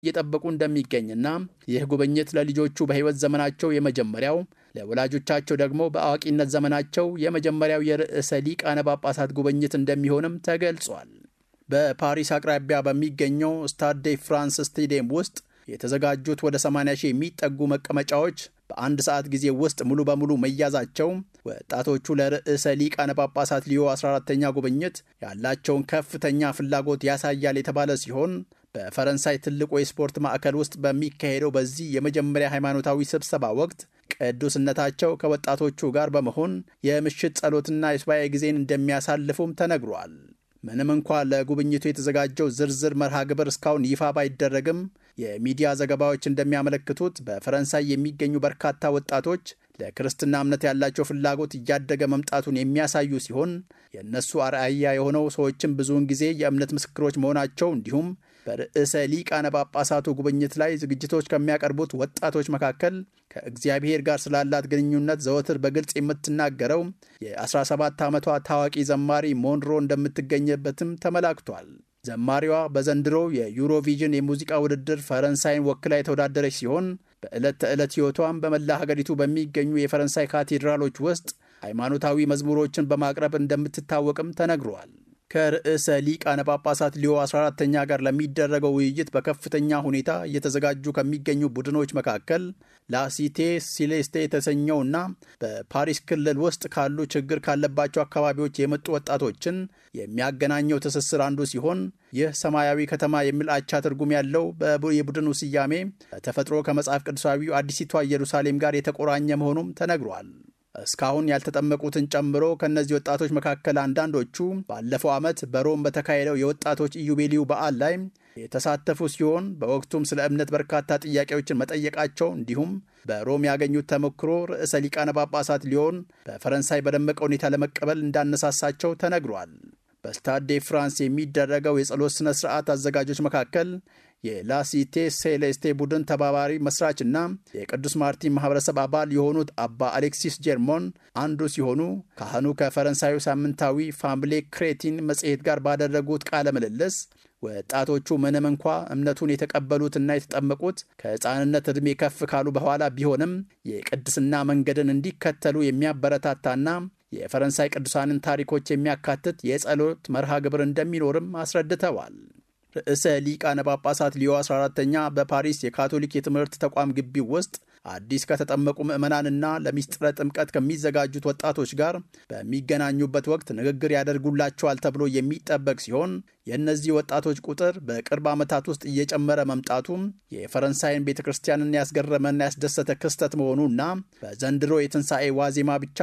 እየጠበቁ እንደሚገኝና ይህ ጉብኝት ለልጆቹ በሕይወት ዘመናቸው የመጀመሪያው ለወላጆቻቸው ደግሞ በአዋቂነት ዘመናቸው የመጀመሪያው የርዕሰ ሊቃነ ጳጳሳት ጉብኝት እንደሚሆንም ተገልጿል። በፓሪስ አቅራቢያ በሚገኘው ስታድ ዴ ፍራንስ ስቴዲየም ውስጥ የተዘጋጁት ወደ 80 ሺህ የሚጠጉ መቀመጫዎች በአንድ ሰዓት ጊዜ ውስጥ ሙሉ በሙሉ መያዛቸው ወጣቶቹ ለርዕሰ ሊቃነ ጳጳሳት ሊዮ 14ተኛ ጉብኝት ያላቸውን ከፍተኛ ፍላጎት ያሳያል የተባለ ሲሆን በፈረንሳይ ትልቁ የስፖርት ማዕከል ውስጥ በሚካሄደው በዚህ የመጀመሪያ ሃይማኖታዊ ስብሰባ ወቅት ቅዱስነታቸው ከወጣቶቹ ጋር በመሆን የምሽት ጸሎትና የሱባኤ ጊዜን እንደሚያሳልፉም ተነግሯል። ምንም እንኳ ለጉብኝቱ የተዘጋጀው ዝርዝር መርሃ ግብር እስካሁን ይፋ ባይደረግም የሚዲያ ዘገባዎች እንደሚያመለክቱት በፈረንሳይ የሚገኙ በርካታ ወጣቶች ለክርስትና እምነት ያላቸው ፍላጎት እያደገ መምጣቱን የሚያሳዩ ሲሆን የእነሱ አርአያ የሆነው ሰዎችም ብዙውን ጊዜ የእምነት ምስክሮች መሆናቸው እንዲሁም በርዕሰ ሊቃነ ጳጳሳቱ ጉብኝት ላይ ዝግጅቶች ከሚያቀርቡት ወጣቶች መካከል ከእግዚአብሔር ጋር ስላላት ግንኙነት ዘወትር በግልጽ የምትናገረው የ17 ዓመቷ ታዋቂ ዘማሪ ሞንሮ እንደምትገኝበትም ተመላክቷል። ዘማሪዋ በዘንድሮ የዩሮቪዥን የሙዚቃ ውድድር ፈረንሳይን ወክላ የተወዳደረች ሲሆን በዕለት ተዕለት ሕይወቷም በመላ ሀገሪቱ በሚገኙ የፈረንሳይ ካቴድራሎች ውስጥ ሃይማኖታዊ መዝሙሮችን በማቅረብ እንደምትታወቅም ተነግሯል። ከርዕሰ ሊቃነ ጳጳሳት ሊዮ 14ተኛ ጋር ለሚደረገው ውይይት በከፍተኛ ሁኔታ እየተዘጋጁ ከሚገኙ ቡድኖች መካከል ላሲቴ ሲሌስቴ የተሰኘውና በፓሪስ ክልል ውስጥ ካሉ ችግር ካለባቸው አካባቢዎች የመጡ ወጣቶችን የሚያገናኘው ትስስር አንዱ ሲሆን ይህ ሰማያዊ ከተማ የሚል አቻ ትርጉም ያለው የቡድኑ ስያሜ ተፈጥሮ ከመጽሐፍ ቅዱሳዊው አዲሲቷ ኢየሩሳሌም ጋር የተቆራኘ መሆኑም ተነግሯል። እስካሁን ያልተጠመቁትን ጨምሮ ከእነዚህ ወጣቶች መካከል አንዳንዶቹ ባለፈው ዓመት በሮም በተካሄደው የወጣቶች ኢዩቤልዩ በዓል ላይ የተሳተፉ ሲሆን በወቅቱም ስለ እምነት በርካታ ጥያቄዎችን መጠየቃቸው እንዲሁም በሮም ያገኙት ተሞክሮ ርዕሰ ሊቃነ ጳጳሳት ሊዮን በፈረንሳይ በደመቀ ሁኔታ ለመቀበል እንዳነሳሳቸው ተነግሯል። በስታድ ዴ ፍራንስ የሚደረገው የጸሎት ሥነ ሥርዓት አዘጋጆች መካከል የላሲቴ ሴሌስቴ ቡድን ተባባሪ መስራችና የቅዱስ ማርቲን ማህበረሰብ አባል የሆኑት አባ አሌክሲስ ጀርሞን አንዱ ሲሆኑ ካህኑ ከፈረንሳዩ ሳምንታዊ ፋምሌ ክሬቲን መጽሔት ጋር ባደረጉት ቃለ ምልልስ ወጣቶቹ ምንም እንኳ እምነቱን የተቀበሉትና የተጠመቁት ከሕፃንነት ዕድሜ ከፍ ካሉ በኋላ ቢሆንም የቅድስና መንገድን እንዲከተሉ የሚያበረታታና የፈረንሳይ ቅዱሳንን ታሪኮች የሚያካትት የጸሎት መርሃ ግብር እንደሚኖርም አስረድተዋል። ርዕሰ ሊቃነ ጳጳሳት ሊዮ 14ተኛ በፓሪስ የካቶሊክ የትምህርት ተቋም ግቢ ውስጥ አዲስ ከተጠመቁ ምዕመናንና ለሚስጥረ ጥምቀት ከሚዘጋጁት ወጣቶች ጋር በሚገናኙበት ወቅት ንግግር ያደርጉላቸዋል ተብሎ የሚጠበቅ ሲሆን የእነዚህ ወጣቶች ቁጥር በቅርብ ዓመታት ውስጥ እየጨመረ መምጣቱም የፈረንሳይን ቤተ ክርስቲያንን ያስገረመና ያስደሰተ ክስተት መሆኑና በዘንድሮ የትንሣኤ ዋዜማ ብቻ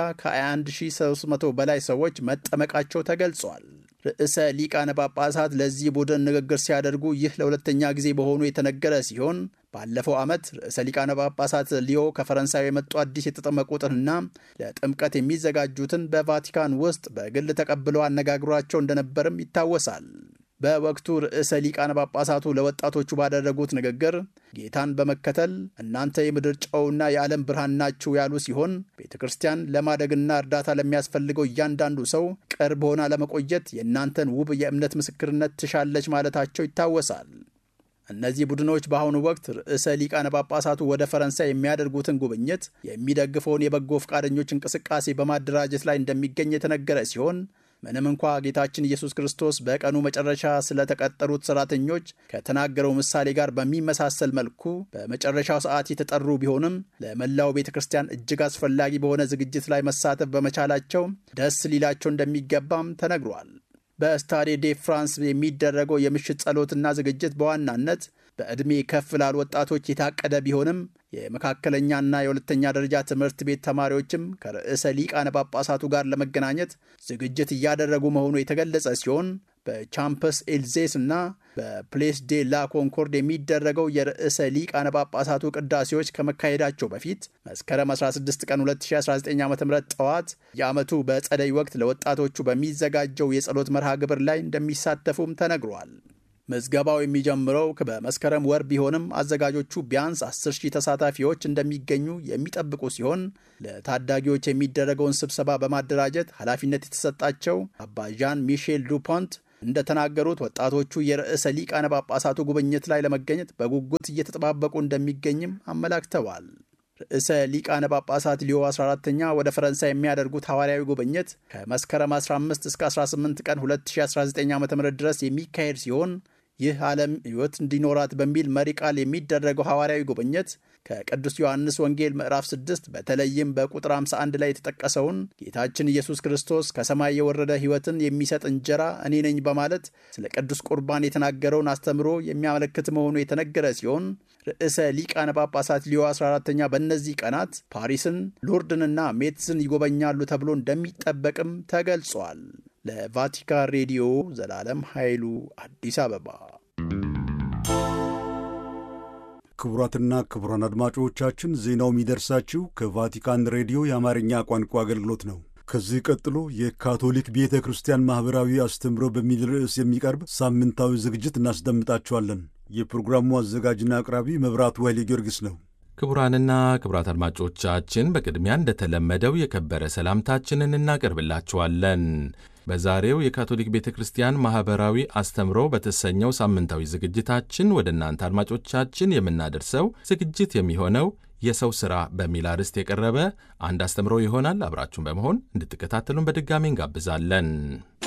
ከ21300 በላይ ሰዎች መጠመቃቸው ተገልጿል። ርዕሰ ሊቃነ ጳጳሳት ለዚህ ቡድን ንግግር ሲያደርጉ ይህ ለሁለተኛ ጊዜ በሆኑ የተነገረ ሲሆን ባለፈው ዓመት ርዕሰ ሊቃነ ጳጳሳት ሊዮ ከፈረንሳይ የመጡ አዲስ የተጠመቁትንና ለጥምቀት የሚዘጋጁትን በቫቲካን ውስጥ በግል ተቀብለው አነጋግሯቸው እንደነበርም ይታወሳል። በወቅቱ ርዕሰ ሊቃነ ጳጳሳቱ ለወጣቶቹ ባደረጉት ንግግር ጌታን በመከተል እናንተ የምድር ጨውና የዓለም ብርሃን ናችሁ ያሉ ሲሆን ቤተ ክርስቲያን ለማደግና እርዳታ ለሚያስፈልገው እያንዳንዱ ሰው ቅርብ ሆና ለመቆየት የእናንተን ውብ የእምነት ምስክርነት ትሻለች ማለታቸው ይታወሳል። እነዚህ ቡድኖች በአሁኑ ወቅት ርዕሰ ሊቃነ ጳጳሳቱ ወደ ፈረንሳይ የሚያደርጉትን ጉብኝት የሚደግፈውን የበጎ ፈቃደኞች እንቅስቃሴ በማደራጀት ላይ እንደሚገኝ የተነገረ ሲሆን ምንም እንኳ ጌታችን ኢየሱስ ክርስቶስ በቀኑ መጨረሻ ስለተቀጠሩት ሰራተኞች ከተናገረው ምሳሌ ጋር በሚመሳሰል መልኩ በመጨረሻው ሰዓት የተጠሩ ቢሆንም ለመላው ቤተ ክርስቲያን እጅግ አስፈላጊ በሆነ ዝግጅት ላይ መሳተፍ በመቻላቸው ደስ ሊላቸው እንደሚገባም ተነግሯል። በስታዴ ዴ ፍራንስ የሚደረገው የምሽት ጸሎትና ዝግጅት በዋናነት በዕድሜ ከፍ ላሉ ወጣቶች የታቀደ ቢሆንም የመካከለኛና የሁለተኛ ደረጃ ትምህርት ቤት ተማሪዎችም ከርዕሰ ሊቃነ ጳጳሳቱ ጋር ለመገናኘት ዝግጅት እያደረጉ መሆኑ የተገለጸ ሲሆን በቻምፐስ ኤልዜስ እና በፕሌስ ዴ ላ ኮንኮርድ የሚደረገው የርዕሰ ሊቃነ ጳጳሳቱ ቅዳሴዎች ከመካሄዳቸው በፊት መስከረም 16 ቀን 2019 ዓ ም ጠዋት የዓመቱ በጸደይ ወቅት ለወጣቶቹ በሚዘጋጀው የጸሎት መርሃ ግብር ላይ እንደሚሳተፉም ተነግሯል። ምዝገባው የሚጀምረው በመስከረም ወር ቢሆንም አዘጋጆቹ ቢያንስ 10 ሺህ ተሳታፊዎች እንደሚገኙ የሚጠብቁ ሲሆን ለታዳጊዎች የሚደረገውን ስብሰባ በማደራጀት ኃላፊነት የተሰጣቸው አባ ዣን ሚሼል ዱፖንት እንደተናገሩት ወጣቶቹ የርዕሰ ሊቃነ ጳጳሳቱ ጉብኝት ላይ ለመገኘት በጉጉት እየተጠባበቁ እንደሚገኝም አመላክተዋል። ርዕሰ ሊቃነ ጳጳሳት ሊዮ 14ተኛ ወደ ፈረንሳይ የሚያደርጉት ሐዋርያዊ ጉብኝት ከመስከረም 15 እስከ 18 ቀን 2019 ዓ ም ድረስ የሚካሄድ ሲሆን ይህ ዓለም ሕይወት እንዲኖራት በሚል መሪ ቃል የሚደረገው ሐዋርያዊ ጉብኝት ከቅዱስ ዮሐንስ ወንጌል ምዕራፍ 6 በተለይም በቁጥር 51 ላይ የተጠቀሰውን ጌታችን ኢየሱስ ክርስቶስ ከሰማይ የወረደ ሕይወትን የሚሰጥ እንጀራ እኔ ነኝ በማለት ስለ ቅዱስ ቁርባን የተናገረውን አስተምሮ የሚያመለክት መሆኑ የተነገረ ሲሆን ርዕሰ ሊቃነ ጳጳሳት ሊዮ 14ተኛ በእነዚህ ቀናት ፓሪስን፣ ሎርድንና ሜትዝን ይጎበኛሉ ተብሎ እንደሚጠበቅም ተገልጿል። ለቫቲካን ሬዲዮ ዘላለም ኃይሉ አዲስ አበባ። ክቡራትና ክቡራን አድማጮቻችን ዜናው የሚደርሳችሁ ከቫቲካን ሬዲዮ የአማርኛ ቋንቋ አገልግሎት ነው። ከዚህ ቀጥሎ የካቶሊክ ቤተ ክርስቲያን ማኅበራዊ አስተምህሮ በሚል ርዕስ የሚቀርብ ሳምንታዊ ዝግጅት እናስደምጣችኋለን። የፕሮግራሙ አዘጋጅና አቅራቢ መብራቱ ኃይሌ ጊዮርጊስ ነው። ክቡራንና ክቡራት አድማጮቻችን በቅድሚያ እንደተለመደው የከበረ ሰላምታችንን እናቀርብላችኋለን። በዛሬው የካቶሊክ ቤተ ክርስቲያን ማኅበራዊ አስተምሮ በተሰኘው ሳምንታዊ ዝግጅታችን ወደ እናንተ አድማጮቻችን የምናደርሰው ዝግጅት የሚሆነው የሰው ሥራ በሚል አርዕስት የቀረበ አንድ አስተምሮ ይሆናል። አብራችሁን በመሆን እንድትከታተሉን በድጋሚ እንጋብዛለን።